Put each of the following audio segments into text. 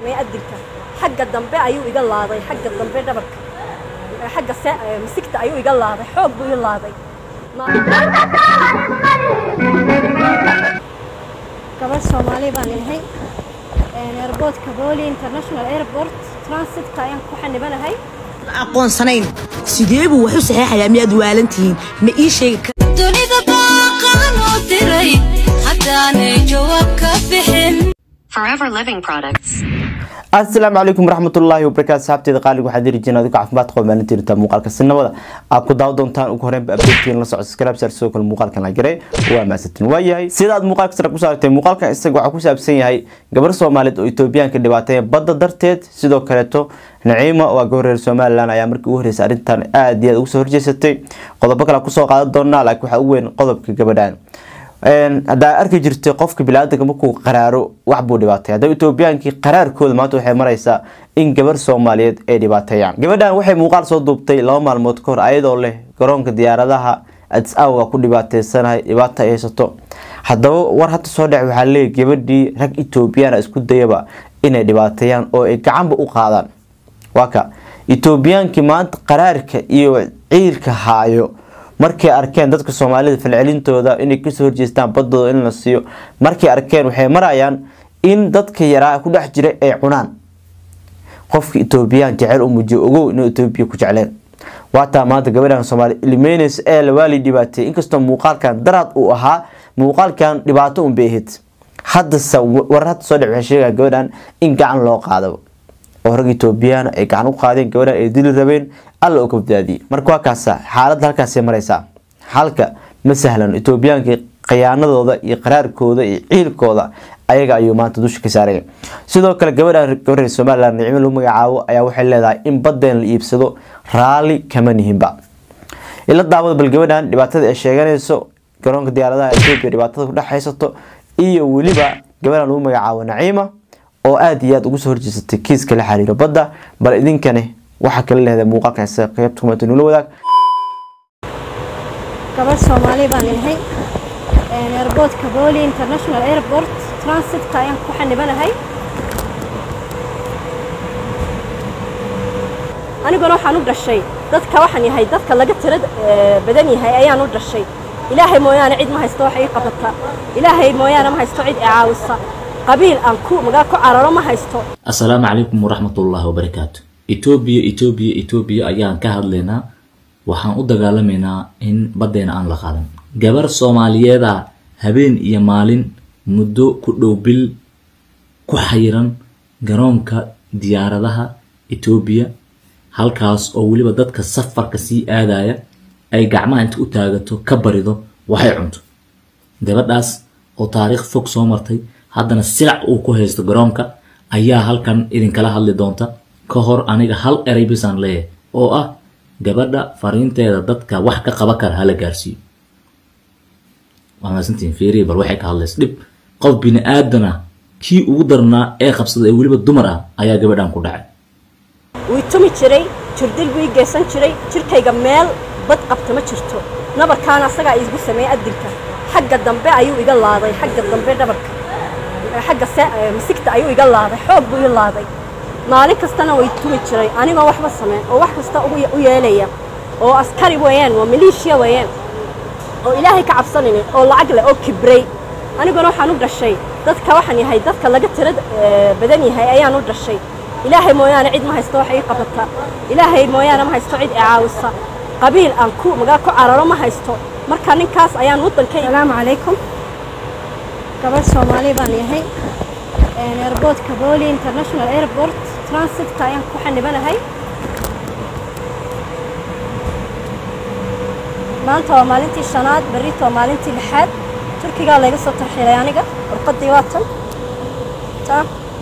sameeyey adilka xagga dambe ayuu iga laaday xagga dambe dhabarka xagga misigta ayuu iga laaday xoog buu ii laaday gabadh soomaali baan inahay airportka booli international airport transitka ayaan ku xanibanahay aqoonsanayn sidee buu wax u saxeexayaa miyaad waalan tihiin ma ii sheegi dunida baaqan oo diray haddaanay jawaab ka bixin Forever Living Products. asalaamu calaykum waraxmatullaahi wabarakaatu saxaabteeda qaaliga waxaad heli jireen adigo caafimaad qaba maalintii intaa muuqaalka sinabada aad ku daawo doontaan ugu horreynba abdeegtiin la socod subscribe share sidoo kale muuqaalkan la garay waa maasantin waa yahay sidaad muuqaalka sare ku saartay muuqaalkan isaga waxaa ku saabsan yahay gabar soomaaliyeed oo etoobiyaanka dhibaateeya badda darteed sidoo kaleeto naciima waa gabar reer somalilan ayaa markii ugu horreysay arrintan aad iyo aad ugu soo horjeesatay qodobo kale kusoo qaadan doonaa laakiin waxaa ugu weyn qodobka gabadhan haddaa arki jirtay qofka bilaadanka markuu qaraaro wax buu dhibaatay haddaba etoobiyaankii qaraarkooda maanta waxay maraysaa in gabar soomaaliyeed ay dhibaateeyaan gabadhan waxay muuqaal soo duubtay laba maalmood ka hor ayadoo leh garoonka diyaaradaha adis awa ku dhibaateysanahay dhibaata ay haysato haddaba war hadda soo dhec waxaa leeyahy gabadhii rag etoobiyaana isku dayaba inay dhibaateeyaan oo ay gacanba u qaadaan waa ka etoobiyaankii maanta qaraarka iyo ciilka haayo markay arkeen dadka soomaalida falcelintooda inay kasoo horjeestaan badooda in la siiyo markay arkeen waxay marayaan in dadka yaraa ku dhex jiray ay cunaan qofka etoobiyaan jecel u muujiyo ogow inuu etoobiya ku jecleen waataa maanta gabadhan soomaali ilmeynaysa ee lawaalii dhibaateeyay inkastoo muuqaalkan daraad uu ahaa muuqaalkan dhibaato un bay ahayd haddase war hadda soo dhec waxay sheegaa gabadhan in gacan loo qaadaba oo rag etoobiyaan ay gacan u qaadeen gabadhan ay dili rabeen alla oo ka badbaadiyey marka waa kaasa xaaladda halkaasay maraysaa halka ma sahlan etoobiyaankii khiyaanadooda iyo qaraarkooda iyo ciilkooda ayaga ayuu maanta dusha ka saaraya sidoo kale gabadhan gabareer somalilan nicmo lagu magacaabo ayaa waxay leedahay in badeen la iibsado raalli kama nihinba ila daawada bal gabadhan dhibaatada ay sheeganayso garoonka diyaaradaha etoobiya dhibaatada kudhex haysato iyo weliba gabadhan lagu magacaabo naciima oo aada iyo aada ugu soo horjeesatay kiiska la xiriiro badda bal idinkane waxaa kala leedahay muuqaalkan isaga qaybta kumaata nula wadaag gabadh soomaali baan inahay airportka booli international airport transitka ayaan ku xanibanahay aniguna waxaan u dhashay dadka waxaan yahay dadka laga tira badan yahay ayaan u dhashay ilaahay mooyaane cid ma haysto wax ii qabata ilaahay mooyaane ma haysto cid i caawisa qabiil aan ku magaa ku cararo ma haysto assalaamu calaykum waraxmatullaahi wabarakaatu etoobiya etoobiya etoobiya ayaan ka hadlaynaa waxaan u dagaalamaynaa in baddeena aan la qaadan gabar soomaaliyeeda habeen iyo maalin muddo ku dhow bil ku xayiran garoonka diyaaradaha etoobiya halkaas oo weliba dadka safarka sii aadaya ay gacmaha inta u taagato ka barido waxay cunto gabadhaas oo taariikh fog soo martay haddana silac uu ku haysto garoonka ayaa halkan idinkala hadli doonta ka hor aniga hal eray bisaan leeyahay oo ah gabadha fariinteeda dadka wax ka qaba kara hala gaarsiiyo waa maasantiin fiiriya bal waxay ka hadlaysa dhib qof bini aadana kii ugu darnaa ee qabsada ee weliba dumar ah ayaa gabadhan ku dhacay wuu tumi jiray jirdil buu ii geysan jiray jirkayga meel bad qabta ma jirto nabarkaana asagaa iigu sameeyey adilka xagga dambe ayuu iga laaday xagga dambe dhabarka xagga misigta ayuu iga laaday xoog buu ii laaday maalin kastana way tumi jiray anigoo waxba sameyn oo wax kasta u yeelaya oo askari weeyaan waa maleeshiya weeyaan oo ilaahay ka cabsanaynin oo lacag leh oo kibray aniguna waxaan u dhashay dadka waxaan yahay dadka laga tira badan yahay ayaan u dhashay ilaahay mooyaane cid ma haysto wax ii qabata ilaahay mooyaane ma haysto cid i caawisa qabiil aan ku magaa ku cararo ma haysto marka ninkaas ayaan waddanka asalaamu calaykum gabadh soomaali baan yahay airportka booli international airport transitka ayaan ku xanibanahay maanta waa maalintii shanaad berrito waa maalintii lixaad turkigaa layga soo tarxiilay aniga warqaddii waa tan ta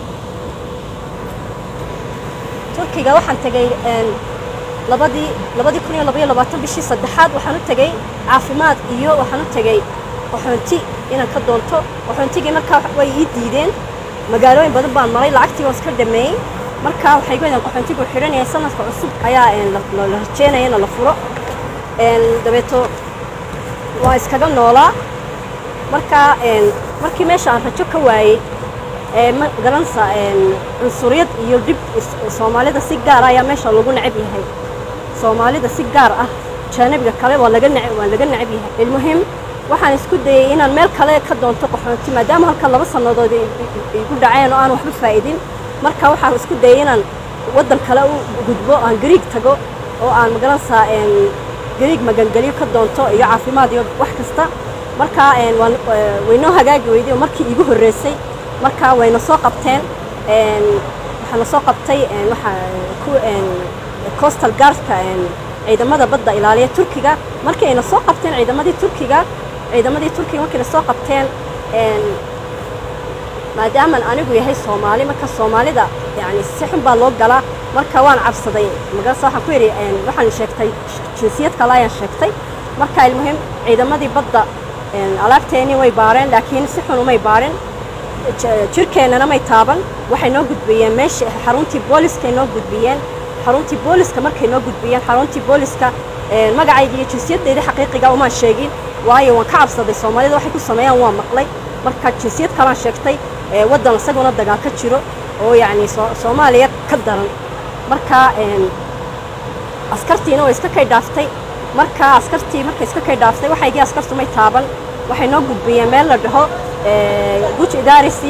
turkiga waxaan tegay labadii labadii kun iyo labaiyo labaatan bishii saddexaad waxaan u tegay caafimaad iyo waxaan u tegay qaxoonti inaan ka doonto qaxoontigii markaa way ii diideen magaalooyin badan baan maray lacagtii waan iska dhameeyey marka waxay goydaan qaxoontigu xidhanaya sanadka cusub ayaa la rajeynaya in la furo dabeeto waa iskaga noolaa marka markii meesha aan rajo ka waayey ee ma garanaysa een, cunsuriyad iyo dhib is- soomaalida si gaar ah ayaa meesha lagu necab yahay soomaalida si gaar ah jaanibiga kale waa laga nece waa laga necab yahay ilmuhim waxaan isku dayay inaan meel kale ka doonto qaxoonti maadaama halkan laba sannadood ay ay igu dhaceen oo aan waxba faa'idin marka waxaan isku dayay inaan waddan kale u gudbo aan gariig tago oo aan magaranaysaa een, gariig magangeliyo ka doonto iyo caafimaad iyo wax kasta marka een, waan ee, waynoo hagaagi weyday oo markii iigu horreysay marka wayna soo qabteen een, waxaana soo qabtay een, waxa ku een, coastal guardka een, ciidamada badda ilaaliya turkiga markii ayna soo qabteen ciidamadii turkiga ciidamadii turkiga markii na soo qabteen een, maadaaman anigu yahay soomaali marka soomaalida yani si xun baa loo galaa marka waan cabsaday magarasa waxaan ku yidhi een, waxaan sheegtay jinsiyad kale ayaan sheegtay marka ilmuhim ciidamadii badda een, alaabteennii way baareen laakiin si xun umay baarin j- jirkeennana may taaban waxay noo gudbiyeen meesha xaruntii booliskay noo gudbiyeen xaruntii booliska markay noo gudbiyeen xaruntii booliska een, magacayga iyo jinsiyaddeedii xaqiiqiga umaan sheegin waayo waan ka cabsaday soomaalida waxay ku sameeyaan waan maqlay marka jinsiyad kalaan sheegtay ee, waddan isaguna dagaal ka jiro oo yacni soo- soomaaliya ka daran marka een, askartiina way iska kay dhaaftay marka askartii markay iska kay dhaaftay waxaygii askartu may taaban waxay noo gudbiyeen meel la dhaho ee, guj idaarisi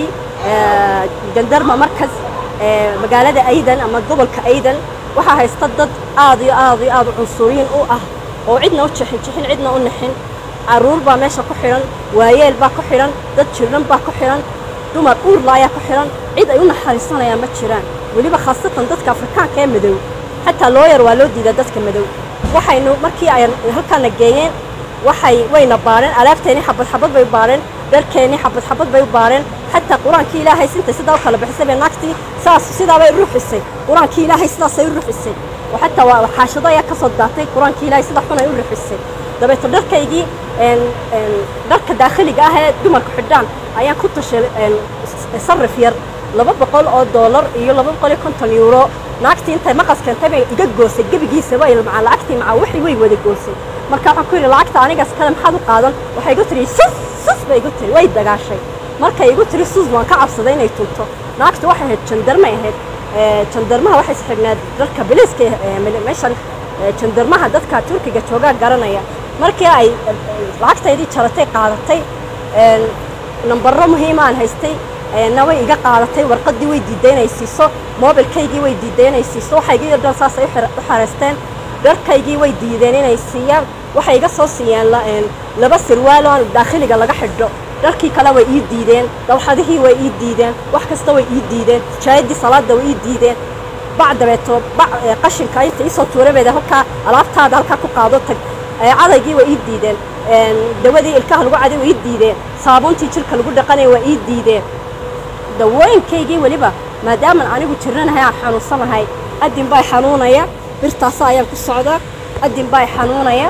ee, jandarma markas ee, magaalada aydan ama gobolka aydan waxaa haysta dad aad iyo aad iyo aad u cunsuriyin u ah oo cidna u jixin jixin cidna u nixin caruur baa meesha ku xidhan waayeel baa ku xidhan dad jirran baa ku xidhan dumar uurla ayaa ku xidhan cid ay u naxariisanayaan ma jiraan weliba khaasatan dadka afrikaanka ee madow xataa looyar waa loo diidaa dadka madow waxaynu markii ay halkaana geeyeen waxay wayna baareen alaabteennii xabad xabad bay u baareen dharkeennii xabad xabad bay u baareen xataa qur-aankii ilaahay sintay sidaa u kala bixisay bay naagtii saas sidaabay u ruxisay qur-aankii ilaahay sidaasay u ruxisay oo xataa waa xaashado ayaa ka soo daatay qur-aankii ilaahay sida xun ay u ruxisay dabeeto dharkaygii een, een, dharka daakhiliga ah ee dumarku xidhaan ayaan ku tashay een, s- sarif yar laba boqol oo doolar iyo laba boqol iyo konton euro naagtii intay maqas keentay bay iga goosay gebigiisaba iyo macaa lacagtii macaa wixii way wada goosay marka waxaan ku yidhi lacagta anigaas kale maxaad u qaadan waxay igu tiri sus sus bay igu tiri way dagaashay markay igu tiri sus waan ka cabsaday inay tunto naagtu waxay ahayd jandarmay ahayd ee, jandarmaha waxay isxignaad dharka biliiska ee, mil- meeshan ee, jandarmaha dadka turkiga joogaa garanaya markii ay ee, lacagtaydii jaratay qaadatay een, nambaro muhiima aan haystay na way iga qaadatay warqadii way diiday inay siiso moobilkaygii way diiday inay siiso waxaygii oo dhan saasay u xira- u xareysteen dharkaygii way diideen inay siiyaan waxay iga soo siiyeen la- een, laba sirwaal oo aan daakhiliga laga xidho dharkii kale way ii diideen dawxadihii way ii diideen wax kasta way ii diideen jaayadii salaada way ii diideen bac dabeeto bac ee, qashinka inta iisoo tuurabeeda halkaa alaabtaada halkaa ku qaado tag ee, cadaygii way ii diideen een, dawadii ilkaha lagu caday way ii diideen saabuuntii jirka lagu dhaqanaya waa ii diideen dawooyinkaygii weliba maadaaman anigu jiranahay aan xanuunsanahay adin baa xanuunaya birtaasa ayaan ku socdaa adin baa xanuunaya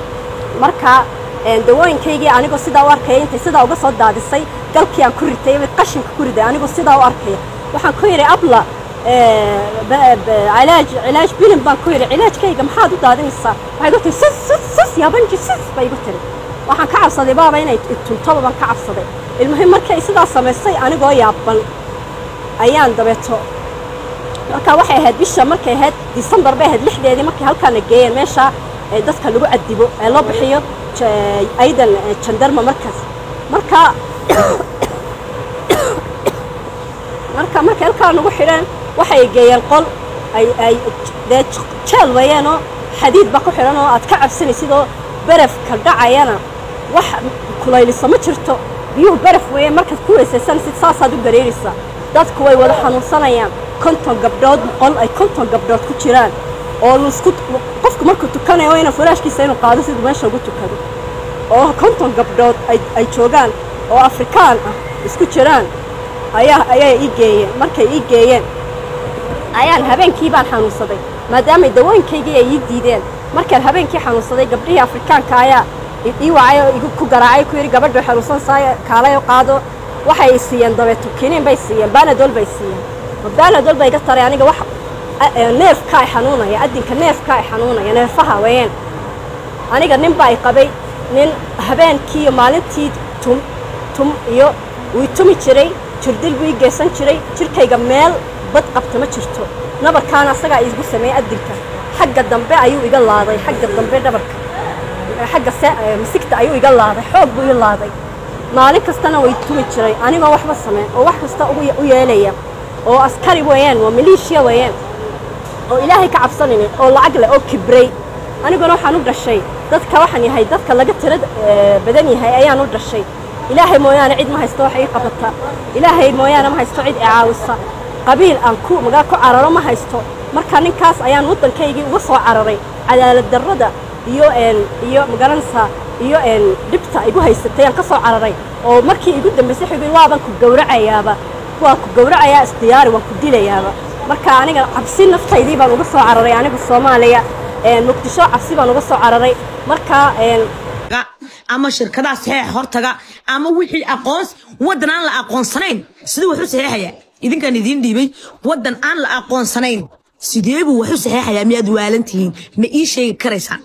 marka een, dawooyinkaygii anigoo sidaa u arkaya intay sidaa uga soo daadisay galkii aan ku ritay mid qashinka ku riday anigoo sidaa u arkaya waxaan ku yidhi abla ee, ba- ba- cilaaj cilaaj bilin baan ku yidhi cilaajkayga maxaad u daadinaysaa waxay igu tiri sus sus sus yaabanji sus bay igu tiri waxaan ka cabsaday baaba inay tuntoba baan ka cabsaday ilmuhim markay sidaa samaysay anigoo yaaban ayaan dabeeto marka waxay ahayd bisha markay ahayd disembar bay ahayd lixdeedii markay halkaana geeyeen meesha ee dadka lagu cadibo ee loo bixiyo ja- aydan ee, jandarma markaas marka marka markay halkaa nagu xidheen waxay geeyeen qol ay ay dee jeel weeyeenoo xadiid baa ku xidhan oo aad ka cabsanaysid oo barafka dhacayana wax kulaylisa ma jirto biyuhu baraf weeyeen markaad ku weysaysanaysid saasaad u gareeraysaa dadku way wada xanuunsanayaan konton gabdhood qol ay konton gabdhood ku jiraan oo laisku qofku markuu tukanayo waa inuu furaashkiisa inuu qaado siduu meesha ugu tukado oo konton gabdhood ay ay joogaan oo afrikaan ah isku jiraan ayaa ayaa ii geeyeen markay ii geeyeen ayaan habeenkii baan xanuunsaday maadaamay dawooyinkaygii ay ii diideen markaan habeenkii xanuunsaday gabdhihii afrikaanka ayaa i- ii wacay oo igu ku garaacay ku yidhi gabadha xanuunsansaay kaalay oo qaado waxay i siiyeen dabeeto kiniin bay siiyeen banadol bay siiyeen ma banadol bay iga taray aniga wax a- ee, neefka ay xanuunaya adinka neefka ay xanuunaya neerfaha weeyaan aniga nin baa i qabay nin habeenkii iyo maalintii tum tum iyo wuu i tumi jiray jirdil buu ii geysan jiray jirkayga meel bad qabta ma jirto nabarkaana asagaa iigu sameeyey adilka xagga dambe ayuu iga laaday xagga dambe dhabarka xagga se- eh, misigta ayuu iga laaday xoog buu ii laaday maalin kastana way tumi jiray anigoo waxba sameyn oo wax kasta ugu ye- u yeelaya oo askari weeyaan waa maleeshiya weeyaan oo ilaahay ka cabsanaynin oo lacag leh oo kibray aniguna waxaan u dhashay dadka waxaan yahay dadka laga tira eh, badan yahay ayaan u dhashay ilaahay mooyaane cid ma haysto wax ii qabata ilaahay mooyaane ma haysto cid i caawisa qabiil aan ku magaa ku cararo ma haysto marka ninkaas ayaan waddankaygii uga soo cararay cadaalad darrada iyo een iyo magaranaysaa iyo een dhibta igu haysatay aan ka soo cararay oo markii igu dambaysay xubin waaban ku gowracayaaba waa ku gowracayaa isdiyaari waan ku dilayaaba marka aniga cabsi naftaydii baan uga soo cararay aniga soomaaliya een muqdisho cabsi baan uga soo cararay marka een ga ama shirkadaha saxeexa hortaga ama wixii aqoons waddan aan la aqoonsanayn siduu wax u saxeexaya idinkaan idiin dhiibay waddan aan la aqoonsanayn sidee buu wax u saxeexayaa miyaad waalan tihiin ma ii sheegi karaysaan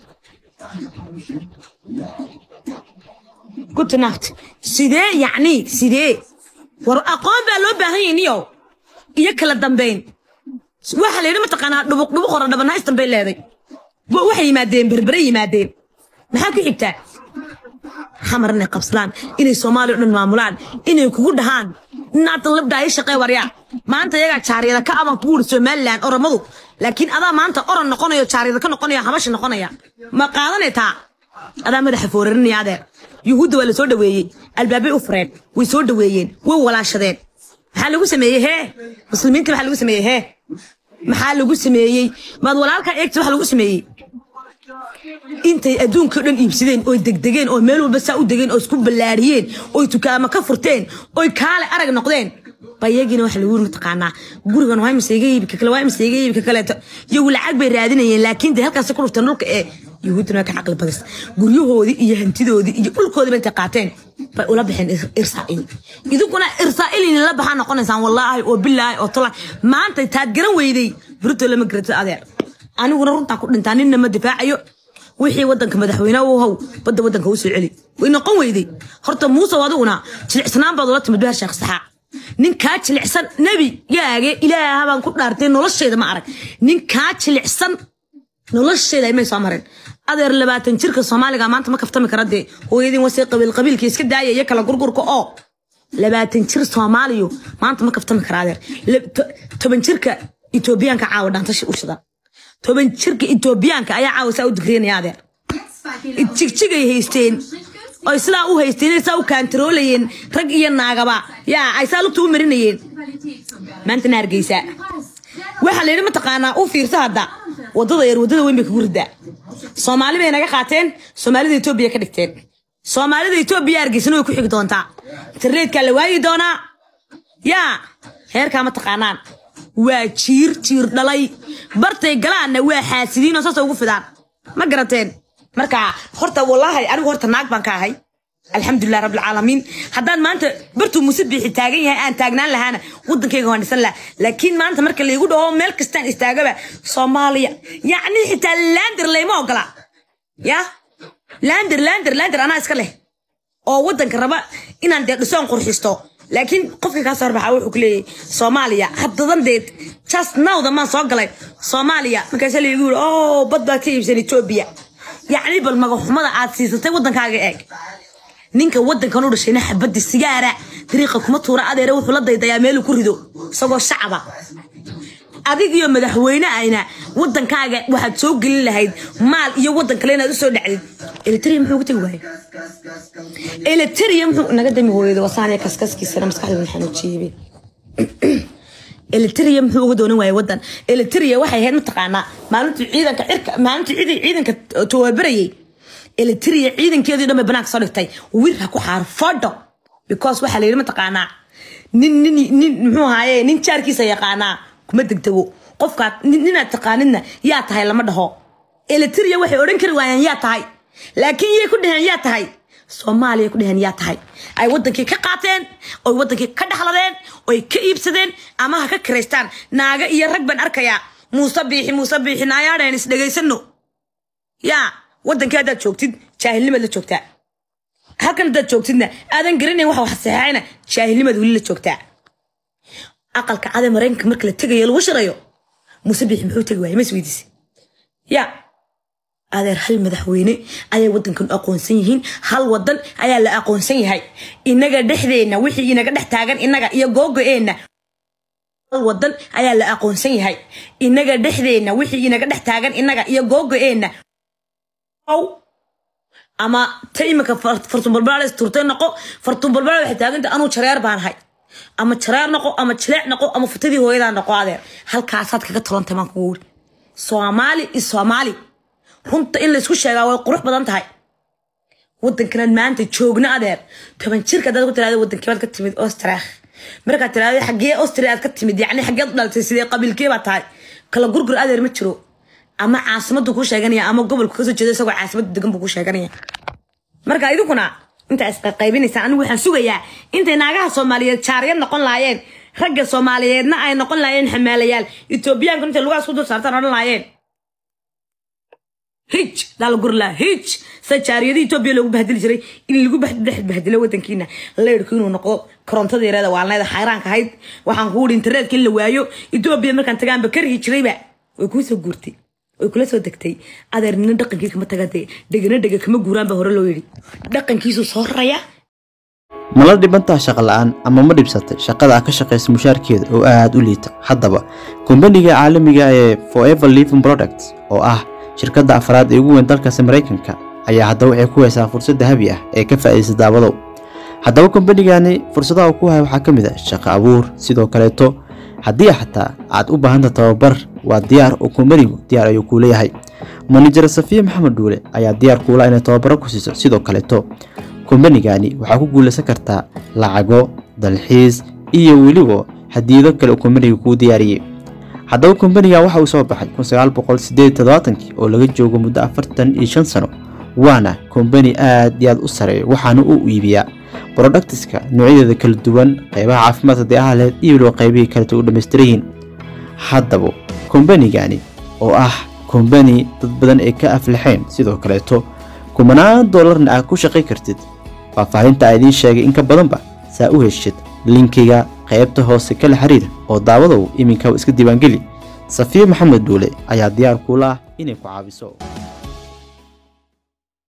good night sidee yacni sidee war aqoon baa loo baahan yahay niyow iyo kala dambayn waxa la yidhi mataqaanaa dhubuq dhubuq hore dhabanahaystan bay leeday Wa- waxay yimaadeen berbere yimaadeen maxaa ku xigtaa xamar inay qabsadaan inay soomaaliya o dhan maamulaan inay kugu dhahaan inaatan labdaa ii shaqee waryaa maanta iyagaa jaaryada ka aban kugu uri somalilan oromadu laakiin adaa maanta oran noqonayo jaaryada ka noqonaya habasha noqonaya ma qaadanay taa adaa madaxa foorarinaya adeer yuhuudda waa la soo dhaweeyey albaabay u fureen way soo dhaweeyeen way walaashadeen maxaa lagu sameeyey hee muslimiinta maxaa lagu sameeyey hee maxaa lagu sameeyey maad walaalkaa eegta waxa lagu sameeyey intay adduunka o dhan iibsadeen oy degdegeen oo meel walba saa u degeen oo isku ballaariyeen oy tukaamo ka furteen oy kaale arag noqdeen ba iyagiina waxa lagu yiri mataqaanaa gurigan waa imase iga iibi ka kale waa imase iga iibi ka kaleeto iyagu lacag bay raadinayeen laakiin dee halkaas ku dhufteen dhulka ee yuhuudduna waa ka caqli badis guryahoodii iyo hantidoodii iyo dhulkoodiiba intay qaateen bay ula baxeen Ir- irsaa'il idinkuna irsaa'ilin la baxaa noqonaysaan wallaahi oo bilaahi oo tola maanta taad garan weyday burito lama garato adeer aniguna runtaan ku dhintaa ninna ma difaacayo wixii wadanka madaxweyne u how badda wadanka u soo celi way noqon weyday horta muuse adiguna jilicsanaan baad ula timid beer sheekh saxaa ninkaa jilicsan nebi yaage ilaaha baan ku dhaartay nolosheeda ma arag ninkaa jilicsan nolosheeda imay soo mareen adeer labaatan jirka soomaaliga maanta ma kaftami kara dee hooyadiin wasii qabiil qabiilka iska daaya iyo kala gurgurka oo labaatan jir soomaaliyo maanta ma kaftami kara adeer La- to- toban jirka etoobiyaanka caawa dhaantashi u shidan toban jirka etoobiyaanka ayaa caawa saa u digriyanaya adeer jigjigay haysteen oy sidaa u haysteen ay saa u kaantaroolayeen rag iyo naagaba yaa ay saa lugta u marinayeen maantana hargeysa waxaa la yidhi mataqaanaa u fiirsa hadda wadada yar wadada weyn bay kugu ridaa soomaali bay naga qaateen soomaalida etoobiya ka dhigteen soomaalida etoobiya hargeysana way ku xigi doontaa internetka la waayi doonaa yaa heerkaa ma taqaanaan waa jiir jiir dhalay bartay galaanna waa xaasidiin oo saasa ugu fidaan ma garateen marka horta wallaahi anigu horta naag baan ka ahay alxamdulilah rabbilcaalamiin haddaan maanta bartuu muuse biixi taagan yahay aan taagnaan lahaana wadankayga waan dhisan laha laakiin maanta marka laygu dhaho meel kastaan istaagaba soomaaliya yacni xitaa lander layma ogola ya lander lander lander anaa iska leh oo wadanka raba inaan dee dhisoon qurxisto laakiin qofka kaa soo horbaxa wuxuu ku leeyahay soomaaliya haddadan deed just nowda maan soo galay soomaaliya markaasa laygu yiri oo bad baad ka iibsan etoobiya yacni bal magaxumada aad siisatay wadankaaga eeg ninka wadankan u dhashayna xabadi sigaara dariiqa kuma tuura adeere wuxuu la daydayaa meeluu ku rido isagoo shacaba adig iyo madaxweyne ayna wadankaaga waxaad soo gelin lahayd maal iyo wadan kale inaad usoo dhacdid elitria muxuu uga tegi waayay elitria muxuu naga dami hooyada wasaaniya kaskaskiisana maskaxda waxaan u jiibay elitria muxuu uga doonan waayay wadan elitria waxay ahayd mataqaanaa maalintii ciidanka cirka maalintii ciidan- ciidanka tababarayay elitria ciidankeedii dhan bay banaanka soo dhigtay wir ha ku xaar fadho because waxaa la yidhi mataqaanaa nin nin nin muxuu ahaaye nin jaarkiisa yaqaanaa kuma degdego qofkaad nin- ninaad taqaanidna yaa tahay lama dhaho elitria waxay odhan kari waayaan yaa tahay laakiin yay ku dheheen yaa tahay soomaaliya ku dheheen yaa tahay ay wadankii ka qaateen oy wadankii ka dhaxladeen oy ka iibsadeen ama ha ka kiraystaan naaga iyo rag baan arkayaa muuse biixi muuse biixi naayaadheen is dhegaysano yaa wadankii haddaad joogtid jaahilnimaad la joogtaa halkan haddaad joogtidna aadan garanayn waxa wax saxeexayna jaahilnimaad weli la joogtaa aqalka cade maraykanka marka la tegayo lagu shirayo muuse biixi muxuu tegi waayay ma isweydiisay ya adeer hal madaxweyne ayay wadankan aqoonsan yihiin hal wadan ayaa la aqoonsan yahay inaga dhexdeenna wixii inaga dhex taagan inaga iyo googo-eenna hal wadan ayaa la aqoonsan yahay inaga dhexdeenna wixii inaga dhex taagan inaga iyo googo-eenna ama ta imika fartuunbalbaales turtay noqo fartuunbalbaale waxay taaganta anuu jareer baan ahay ama jareer noqo ama jileec noqo ama futadii hooyadaa noqo adeer halkaasaad kaga tolantay maan kugu wuri soomaali is soomaali runta in laysku sheegaa way qurux badan tahay wadankanaad maanta joogna adeer toban jirka hadaad ku tiraada wadankeebaad ka timid ostreekh markaad tiraada xaggee ostria aad ka timid yacni xaggeed u dhalatay sidee qabiilkee baa tahay kala gurgur adeer ma jiro ama caasimadu kuu sheeganaya ama gobolku kasoo jeedo isagoo caasimada degan buu kuu sheeganaya marka idinkuna intaa isqaybinaysaa anigu waxaan sugayaa intay naagaha soomaaliyeed jaariyad noqon laayeen ragga soomaaliyeedna ay noqon laayeen xamaalayaal etoobiyaanku intay lugahaas ku dul saartaan odhan laayeen hij daala gurlaa hij sa jaariyada etoobiya loogu bahdili jiray in lagu dhex bahdilo wadankiina leyrku inuu noqdo korontada yareeda waalneeda xayraanka ahayd waxaan ku wuri internetka in la waayo etoobiya markaan tagaanba karhi jirayba way kuu soo guurtay way kula soo degtay adeer nina dhaqankii kama tagade dhegana dhega kama guuraan baa hore loo yidhi dhaqankiisu soo raraya ma la dhibantaha shaqo la-aan ama ma dhibsatay shaqada aad ka shaqaysa mushaarkeeda oo aad u liita haddaba kombaniga caalamiga ee forever living products oo ah shirkadda afraad ee ugu weyn dalkaasi maraykanka ayaa haddaba waxay ku haysaa fursad dahabi ah ee ka faa'iidaysa daawadow haddaba kombanigani fursadaha uu ku haya waxaa ka mid ah shaqo abuur sidoo kaleeto haddii xataa aad u baahanta tababar waa diyaar oo kombanigu diyaar ayuu kuu leeyahay manajer safiya maxamed dhuule ayaa diyaar kuula inay tababaro ku siiso sidoo kaleeto kombanigani waxaa ku guulaysan kartaa lacago dalxiis iyo weliba hadiyado kale oo kombaniga kuu diyaariyey haddaba kombaniga waxa uu soo baxay oo laga joogo muddo afartan iyo shan sano waana kombani aad iyo aad u sareeyo waxaana uu iibiyaa brodaktiska noocyadeeda kala duwan qeybaha caafimaadka deahaleed iyo weliba qeybihii kaleta u dhammaystiran yihiin haddaba kombanigani oo ah kombani dad badan ay ka aflaxeen sidoo kaleeto kumanaan doolarna aad ku shaqay kartid faahfaahinta aa idiin sheegay in ka badanba saa u heshid linkiga qaybta hoose kala xiriir oo daawadow iminkaba iska diiwaangeli safiya maxamed duule ayaa diyaar kuula ah inay ku caawiso